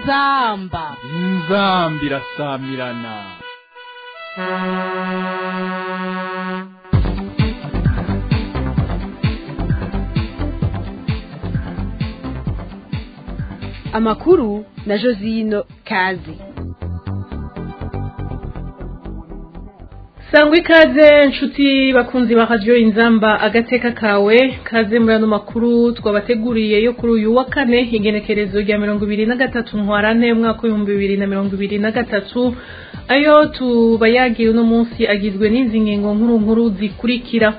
inzamba inzambi irasamirana amakuru na josino kazi sangwa ikaze nshuti bakunzi ba radiyo inzamba agateka kawe kaze muri ano makuru twabateguriye yo kuri uyu wa kane igenekerezo rya mirongo ibiri na gatatu ntwarante umwaka w'ibihumbi bibiri na mirongo ibiri na gatatu ayo tubayagiye uno munsi agizwe n'izi ngingo nkuru nkuru zikurikira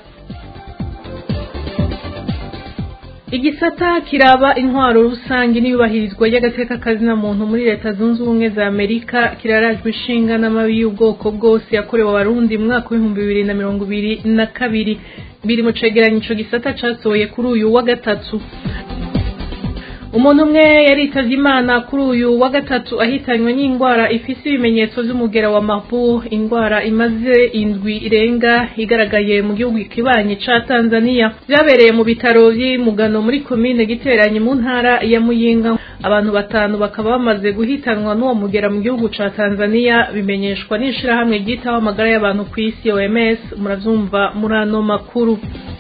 igisata kiraba intwaro rusange n'iyubahirizwa ry'agateka kazina muntu muri leta zunze ubumwe za amerika kirarajwe ishinga n'amabi y'ubwoko bwose yakorewe abarundi mu mwaka w'ibihumbi bibiri na mirongo ibiri na kabiri biri mu cegeranyo ico gisata casohoye kuri uyu wa gatatu umuntu umwe yaritavye imana kuri uyu wa gatatu ahitanywe n'indwara ifise ibimenyetso vy'umugera wa mabu indwara imaze indwi irenga igaragaye mu gihugu kibanyi ca tanzania vyabereye mu bitaro vy'imugano muri komine giteranye mu ntara ya muyinga abantu batanu bakaba bamaze guhitanwa n'uwo mugera mu gihugu ca tanzania bimenyeshwa n'ishirahamwe ryitaho amagara y'abantu kw'isi oms muravyumva muri ano makuru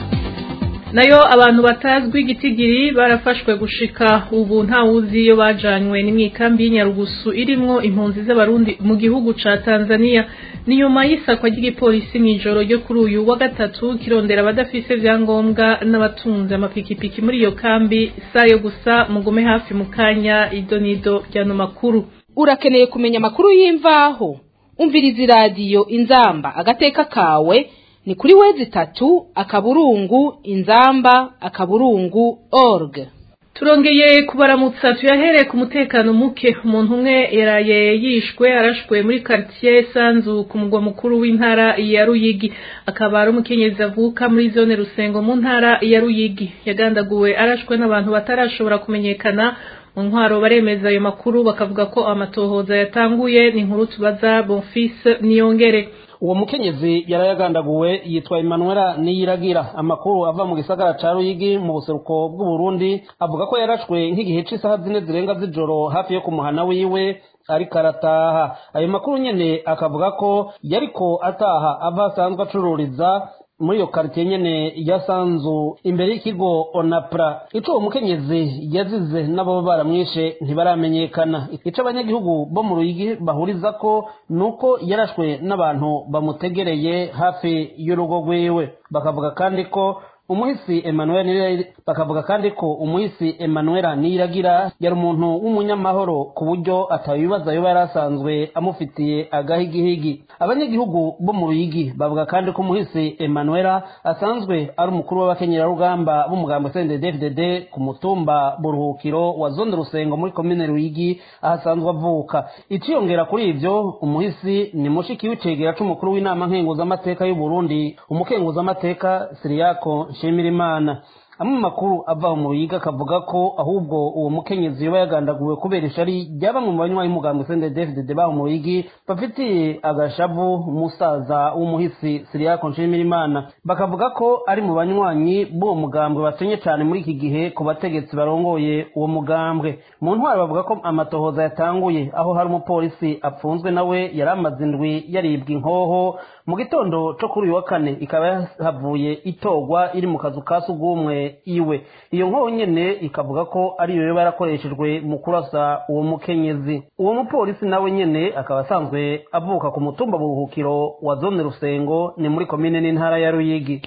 nayo abantu batazwi igitigiri barafashwe gushika ubu ntawuzi iyo bajanywe n'imwikambi y'inyarugusu irimwo impunzi z'abarundi mu gihugu ca tanzania ni nyuma y'isakwa ry'igipolisi mw'ijoro ryo kuri uyu wa gatatu kirondera abadafise vyangombwa n'abatunze amapikipiki muri iyo kambi sayo gusa mugume hafi mu kanya idonido ryano makuru urakeneye kumenya amakuru y'imvaho umviriza iradiyo inzamba agateka kawe ni kuri wezi itatu akaburungu inzamba akaburungu org turongeye kubaramutsa tuyahereye ku mutekano muke umuntu umwe yaraye yishwe arashwe muri quartier sanzu ku mugwa mukuru w'intara ya ruyigi akaba ari umukenyezi avuka muri zone rusengo mu ntara ya ruyigi yagandaguwe arashwe n'abantu batarashobora kumenyekana mu ntwaro baremeza ayo makuru bakavuga ko amatohoza yatanguye ni inkuru tubaza bonfise niyongere uwo mukenyezi yarayagandaguwe yitwa Emmanuela Niyiragira amakuru ava mu gisagara ca Ruyigi mu buseruko bw'u Burundi avuga ko yarashwe nk'igihe c'isaha zine zirenga z'ijoro hafi yo ku muhana wiwe ariko arataha ayo makuru nyene akavuga ko yariko ataha ava asanzwe acururiza muri iyo karitiye nyene ya sanzu imbere y'ikigo onapra ico uwo mukenyezi yazize n'abo baramwishe ntibaramenyekana ico abanyagihugu bo mu ruyigi bahuriza ko nuko yarashwe n'abantu bamutegereye hafi y'urugo rwiwe bakavuga kandi ko umuhisi Emmanuel bakavuga kandi ko umuhisi Emmanuel Niragira yari umuntu w'umunyamahoro ku buryo atabibaza yoba yari asanzwe amufitiye agahigihigi abanyagihugu bo mu ruyigi bavuga kandi ko umuhisi Emmanuel asanzwe ari umukuru w'abakenyerarugamba b'umugambo CNDD-FDD ku mutumba buruhukiro wa zone rusengo muri komine ruyigi aho asanzwe avuka iciyongera kuri ivyo umuhisi ni mushiki w'icegera c'umukuru w'inama nkenguzamateka y'u Burundi umukenguzamateka Siriyako Nshimirimana amwe mu makuru ava mu ruyiga akavuga ko ahubwo uwo mukenyezi yoba yagandaguwe kubera ishari rya bamwe mu banywanyi b'umugambi CNDD-FDD baho mu ruyigi bafitiye agashavu umusaza w'umuhisi Siriyako Nshimirimana bakavuga ko ari mu banywanyi b'uwo mugambwe basenye cyane muri iki gihe ku bategetsi barongoye uwo mugambwe mu ntwaro bavuga ko amatohoza yatanguye aho hari umupolisi apfunzwe nawe yari amaze indwi yaribwa inkoho mu gitondo cyo kuri uyu wa kane ikaba yahavuye itogwa iri mu kazu ka sugumwe iwe iyo nkoho nyene ikavuga ko ariyo yoba yarakoreshejwe mu kurasa uwo mukenyezi uwo mupolisi nawe nyene akaba asanzwe avuka ku mutumba buruhukiro wa zone rusengo ni muri komine n'intara ya ruyigi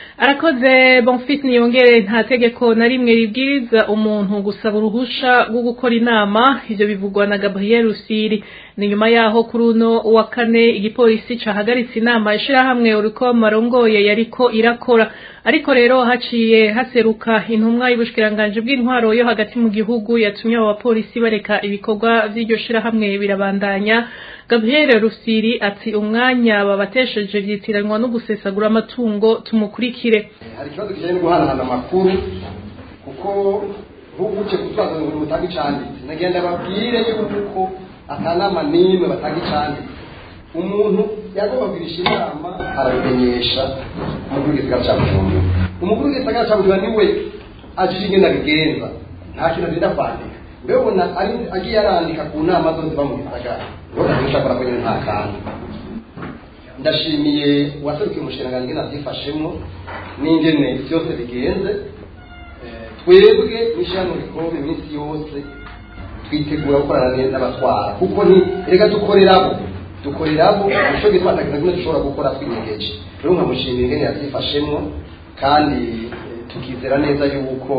arakoze bonfis niyongere nta tegeko na rimwe ribwiriza umuntu gusaba uruhusha rwo gukora inama ivyo bivugwa na gabriel rusiri ni nyuma yaho kuri uno wa kane igipolisi cahagaritse inama ishirahamwe uriko marongoye yariko irakora ariko rero haciye haseruka intumwa y'ubushikiranganje bw'intwaro yo hagati mu gihugu yatumye abo bapolisi bareka ibikorwa vy'iryo shirahamwe birabandanya gabriel rusiri ati umwanya babatesheje vyitiranwa no gusesagura amatungo tumukurikire hari ikibazo kijanye no guhanahana amakuru kuko ntuguce kutwaza ngo mutanga icanditse nagenda babwire yuko akanama n'imwe batanga icanditse umuntu yagomba kugirisha inama arabimenyesha umukuru w'igisagara cya bujumbura umukuru w'igisagara cya bujumbura niwe ajije ingene abigenza nta kintu azinda kwandika urabona ari agiye arandika ku nama zose ziba mu gisagara urabona ko ushobora ko nyine nta kantu ndashimiye uwaserukiye umushinga ngena abyifashemo n'ingene byose bigenze twebwe n'ishyirahamwe rikomeye iminsi yose twitegura gukorana neza n'abatwara kuko ni reka dukorerabo dukorerabo nicyo gituma atakiza kimwe dushobora gukora twinyegeje rero nkamushimira ingene yabyifashemo kandi tukizera neza yuko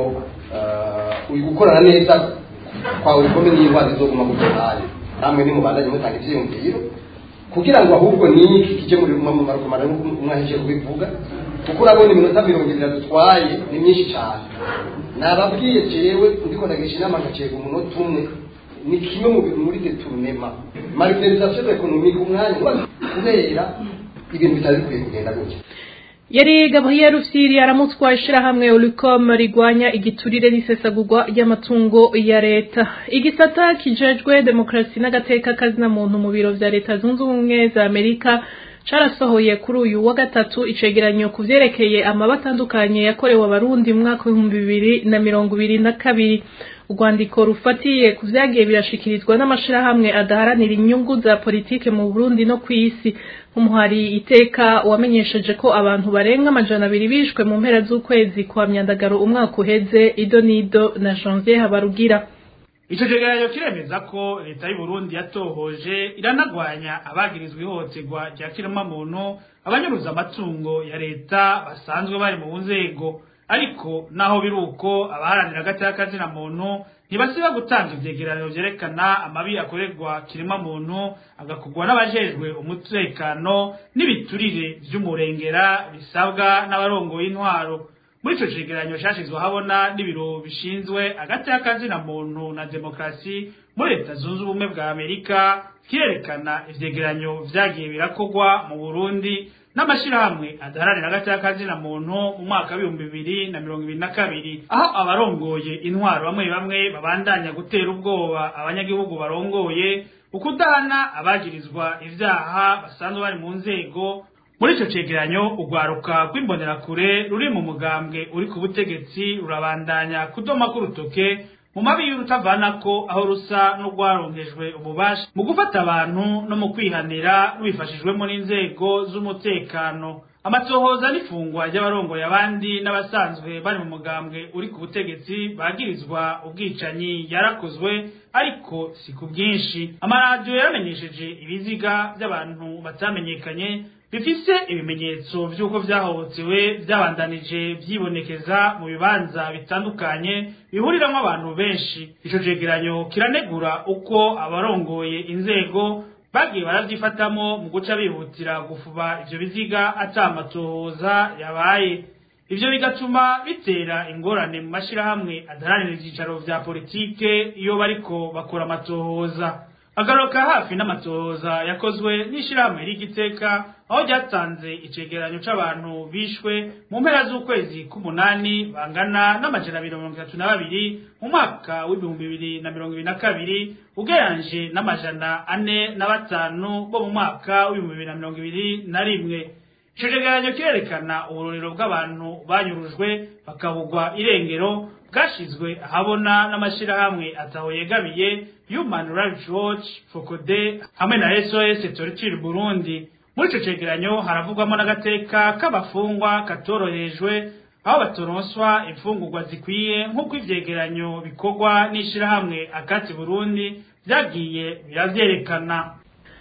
uyu gukorana neza kwawe bikomeye n'indwara zizoguma ku ruhande namwe nimubandanye mutanga ivyiyumviro kugira ngo ahubwo niki kije muri mu marukomana umwahije kubivuga kuko urabona iminota mirongo ibiri dutwaye ni myinshi cyane nababwiye jewe ndiko ndagisha inama ngacega umunota umwe ni kimwe muri deturunema marginalisation economique umwanya kubera ibintu bitari bikwiye kugenda gutya yari gabriel rusiri aramutswa ishirahamwe ulicom rigwanya igiturire n'isesagurwa ry'amatungo ya leta igisata kijejwe demokarasi n'agateka kazina muntu mu biro vya leta zunze ubumwe za amerika carasohoye kuri uyu wa gatatu icegeranyo ku vyerekeye amaba atandukanye yakorewe abarundi mu mwaka w'ibihumbi bibiri na mirongo ibiri na kabiri urwandiko rufatiye ku vyagiye birashikirizwa n'amashirahamwe adaharanira inyungu za politike mu burundi no kw'isi nk'umuhari iteka wamenyesheje ko abantu barenga amajana abiri bishwe mu mpera z'ukwezi kwa myandagaro umwaka uheze ido n'ido na janvier habarugira ico cegeranyo kiremeza ko leta y'u Burundi yatohoje iranagwanya abagirizwa ihohoterwa rya kiremwamuntu abanyuruza amatungo ya leta basanzwe bari mu nzego ariko naho biri uko abaharanira agateka kazina muntu ntibasiba gutanga ivyegeranyo vyerekana amabi akorerwa kirema muntu agakugwa n'abajejwe umutekano n'ibiturire vy'umurengera bisabwa n'abarongoye intwaro muri ico cegeranyo cashizwe habona n'ibiro bishinzwe agateka kazina muntu na demokarasi muri leta zunze ubumwe bwa amerika kirerekana ivyegeranyo vyagiye birakorwa mu burundi n'amashirahamwe adaharanira agateka kazina muntu mu mwaka w'ibihumbi bibiri na mirongo ibiri na kabiri aho abarongoye intwaro bamwe bamwe babandanya gutera ubwoba abanyagihugu barongoye ukudahana abagirizwa ivyaha basanzwe bari mu nzego muri ico cegeranyo urwaruka rw'imbonerakure ruri mu mugambwe uri ku butegetsi rurabandanya kudoma k'urutoke mu mabi y'urutavanako aho rusa n'urwaronkejwe ububasha mu gufata abantu no mu kwihanira rubifashijwemo n'inzego z'umutekano amatohoza n'ifungwa ry'abarongoye abandi n'abasanzwe bari mu mugambwe uri ku butegetsi bagirizwa ubwicanyi yarakozwe ariko si ku bwinshi amaradiyo yaramenyesheje ibiziga by'abantu batamenyekanye bifise ibimenyetso vy'uko vyahohotewe vyabandanije vyibonekeza mu bibanza bitandukanye bihuriramwo abantu benshi ico cegeranyo kiranegura uko abarongoye inzego bagiye baravyifatamo mu guca bihutira gufuba ivyo biziga ata amatohoza yabaye ivyo bigatuma bitera ingorane mu mashirahamwe adaharanira ivyicaro vya politike iyo bariko bakora amatohoza agaruka hafi n'amatohoza yakozwe n'ishirahamwe ry'igiteka aho ryatanze icegeranyo c'abantu bishwe mu mpera z'ukwezi k'umunani bangana n'amajana abiri mirongo itatu na babiri mu mwaka w'ibihumbi bibiri na mirongo ibiri na kabiri ugereranyije n'amajana ane na batanu bo mu mwaka w'ibihumbi bibiri na mirongo ibiri na rimwe ico cegeranyo kirerekana uburorero bw'abantu banyurujwe bakabugwa irengero bwashizwe ahabona n'amashirahamwe ataho yegabiye Human Rights Watch, Focode hamwe na SOS Torture Burundi. Muri ico cegeranyo haravugwamo n'agateka k'abafungwa katorohejwe aho batoronswa imfungurwa zikwiye nk'uko ivyegeranyo bikorwa n'ishirahamwe akati Burundi vyagiye biravyerekana.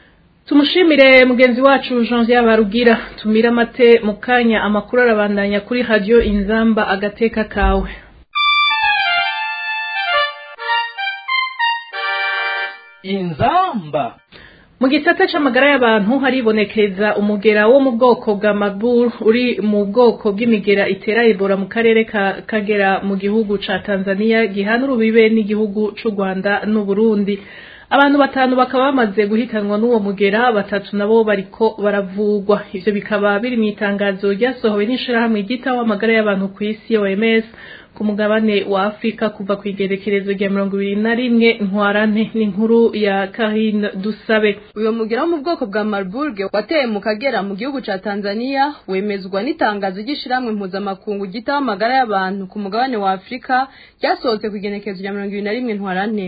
tumushimire mugenzi wacu Jean Barugira tumira amate mu kanya amakuru arabandanya kuri radio inzamba agateka kawe inzamba mu gisata c'amagara y'abantu haribonekeza umugera wo mu bwoko bwa Marburg uri mu bwoko bw'imigera itera Ebola mu karere ka Kagera mu gihugu ca Tanzania gihana urubibe n'igihugu c'u Rwanda n'u Burundi abantu batanu bakaba bamaze guhitanwa n'uwo mugera batatu nabo bariko baravugwa ivyo bikaba biri mu itangazo ryasohowe n'ishirahamwe ryitaho amagara y'abantu ku isi OMS ku mugabane wa Afrika kuva ku igerekerezo rya mirongo ibiri na rimwe ntwarante n'inkuru ya Karine Dusabe uyo mugera wo mu bwoko bwa Marburg wateye mu Kagera mu gihugu ca Tanzania wemezwa n'itangazo ry'ishiramwe mpuzamakungu gitaho amagara y'abantu ku mugabane wa Afrika ryasohotse ku igenekerezo rya mirongo ibiri na rimwe ntwarante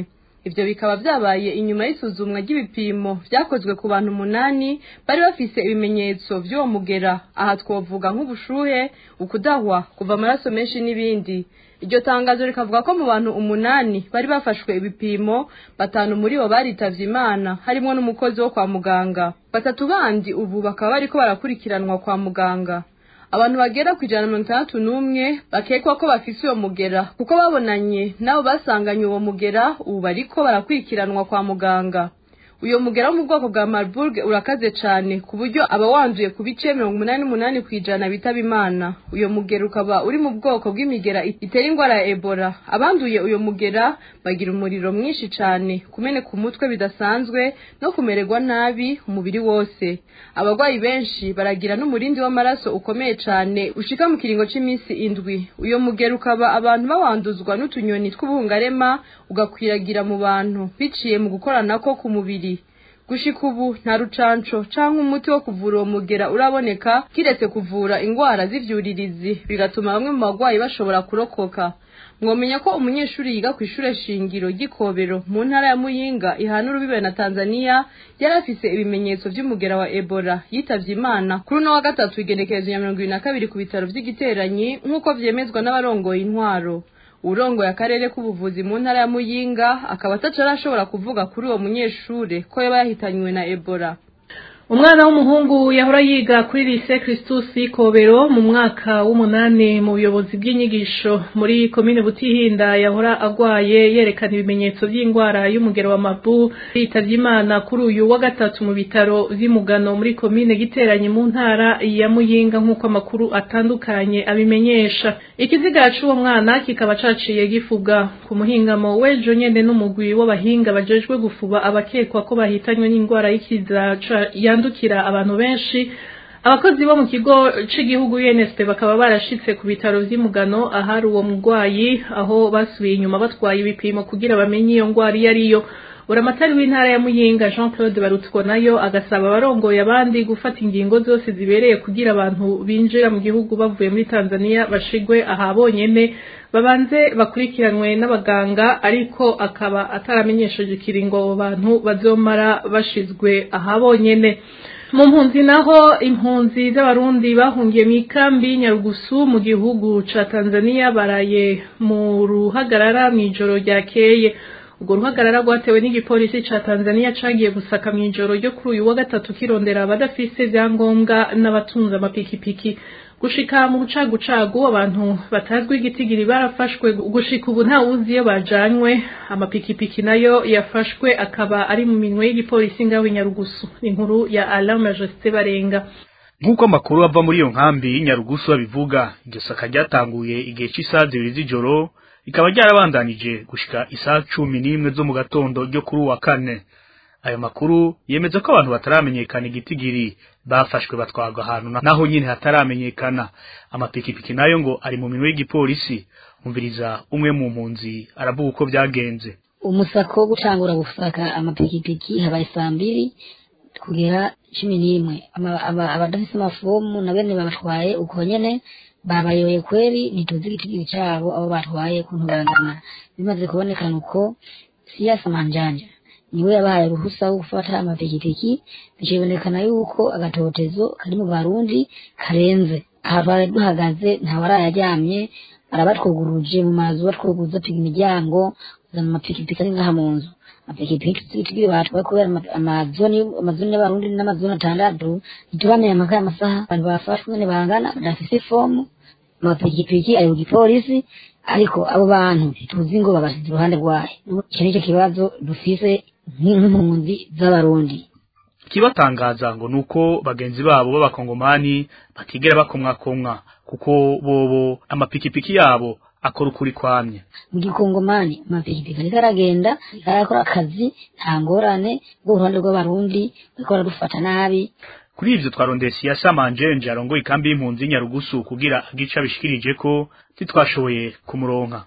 ivyo bikaba vyabaye inyuma y'isuzumwa ry'ibipimo vyakozwe ku bantu umunani bari bafise ibimenyetso vy'uwo mugera aha twovuga nk'ubushuhe ukudahwa kuva amaraso menshi n'ibindi iryo tangazo rikavuga ko mu bantu umunani bari bafashwe ibipimo batanu muri bo baritavye imana harimwo n'umukozi wo kwa muganga batatu bandi ubu bakaba bariko barakurikiranwa kwa muganga abantu bagera ku ijana na mirongo itandatu n'umwe bakekwa ko bafise uwo mugera kuko babonanye nabo basanganye uwo mugera ubu bariko barakurikiranwa kwa muganga uyo mugera wo mu bwoko bwa marburg urakaze cane ku buryo aba wanduye ku bice mirongo umunani n'umunani kw'ijana bitaba imana uyo mugera ukaba uri mu bwoko bw'imigera itera ingwara ya ebola abanduye uyo mugera bagira umuriro mwinshi cane kumeneka umutwe bidasanzwe no kumererwa nabi umubiri wose abagwayi benshi baragira n'umurindi w'amaraso ukomeye cane ushika mu kiringo c'iminsi indwi uyo mugera ukaba abantu bawanduzwa n'utunyoni tw'ubuhungarema ugakwiragira mu bantu biciye mu gukoranako ku mubiri gushika ubu nta rucanco canke umuti wo kuvura uwo mugera uraboneka kiretse kuvura ingwara z'ivyuririzi bigatuma bamwe mu bagwayi bashobora kurokoka mwomenya ko umunyeshuri yiga ku ishure shingiro ry'ikobero mu ntara ya muyinga ihana urubibe na tanzania yari afise ibimenyetso vy'umugera wa ebola yitavye imana kuri uno wa gatatu igenekerezo ya mirongo ibiri na kabiri ku bitaro vy'igiteranyi nk'uko vyemezwa n'abarongoye intwaro urongoye akarere k'ubuvuzi mu ntara ya muyinga akaba ataca arashobora kuvuga kuri uwo munyeshure ko yaba yahitanywe na ebola umwana w'umuhungu yahora yiga kuri lise Christus Kobero mu mwaka w'umunani mu buyobozi bw'inyigisho muri komine Butihinda yahora agwaye yerekana ibimenyetso by'indwara y'umugero wa mabu yitavye imana kuri uyu wa gatatu mu bitaro vy'imugano muri komine giteranye mu ntara ya Muyinga nk'uko amakuru atandukanye abimenyesha ikiziga c'uwo mwana kikaba caciye gifuga ku muhingamo w'ejo nyene n'umugwi w'abahinga bajejwe gufuba abakekwa ko bahitanywe n'indwara y'ikiza yandukira abantu benshi abakozi bo mu kigo c'igihugu UNSP bakaba barashitse ku bitaro vy'imugano ahari uwo mugwayi aho basubiye inyuma batwaye ibipimo kugira bamenye iyo ngwara iyo ariyo buramatari w'intara ya muyinga jean claude barutwo nayo agasaba abarongoye abandi gufata ingingo zose zibereye kugira abantu binjira mu gihugu bavuye muri tanzania bashigwe aha bonyene babanze bakurikiranwe n'abaganga ariko akaba ataramenyesheje ikiringo abo bantu bazomara bashizwe aha bonyene mu mpunzi naho impunzi z'abarundi bahungiye mu ikambi nyarugusu mu gihugu ca tanzania baraye mu ruhagarara mw'ijoro ryakeye ubwo ruhagarara rwatewe n'igipolisi ca Tanzania cagiye gusaka mw'ijoro ryo kuri uyu wa gatatu kirondera abadafise ivyangombwa n'abatunze amapikipiki gushika mu bucagucagu abantu batazwi igitigiri barafashwe gushika ubu nta wuzi iyo bajanywe amapikipiki nayo yafashwe akaba ari mu minwe y'igipolisi ngaho Nyarugusu inkuru ya Alain Majesté Barenga nk'uko amakuru ava muri iyo nkambi y'inyarugusu babivuga iryo saka ryatanguye igihe cy'isaha zibiri z'ijoro rikaba ryarabandanije gushika isaha cumi n'imwe zo mu gatondo ryo kuri uwa kane ayo makuru yemeza ko abantu bataramenyekana igitigiri bafashwe batwarwa ahantu naho nyine hataramenyekana amapikipiki nayo ngo ari mu minwe y'igipolisi umviriza umwe mu mpunzi aravuga uko byagenze umusako wo gucangura gusaka amapikipiki habaye saa mbiri kugera cumi n'imwe abadafise amafomu na bene babatwaye uko nyene babayoye kweri ntituzi igitigiri cabo abo batwaye kuntu barangana bimaze kubonekana uko siyasa manjanja niwe yabahaye uruhusa wo gufata amapikipiki bikibonekana yuko agatotezo kari mu barundi karenze aha twari duhagaze ntawarayaryamye arabatwuguruje mu mazu batwuguza tuga imiryango kuzana amapikipiki ari ngaha mu nzu amapikipiki tuzitigiri batwaye kubera amazoni amazoni y'abarundi n'amazoni atandatu ntituramenya amaka y'amasaha abantu bafashwe nyene bangana badafise ifomu amapikipiki ari ku gipolisi ariko abo bantu ntituzi ngo babasize iruhande rwayo icyo nicyo kibazo dufise nk'impunzi z'abarundi ikibatangaza ngo nuko bagenzi babo b'abakongomani batigera bakomwakomwa kuko bobo amapikipiki yabo akora ukuri kwamye mu gikongomani amapikipiki ariko aragenda arakora akazi nta ngorane bw'uruhande rw'abarundi bariko baradufata nabi kuri ivyo twarondeye siyasa manjenje arongoye ikambi y'impunzi y'inyarugusu kugira agica bishikirije ko titwashoboye kumuronka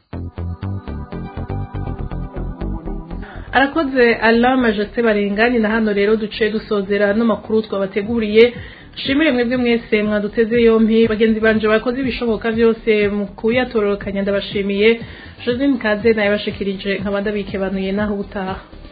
arakoze Alain Majesté Barengani na hano rero duce dusozera no makuru twabateguriye shimire mwebwe mwese mwaduteze yompi bagenzi banje bakoze ibishoboka byose mu kuyatororokanya ndabashimiye josine kaze nayo bashikirije nkaba ndabikebanuye naho ubutaha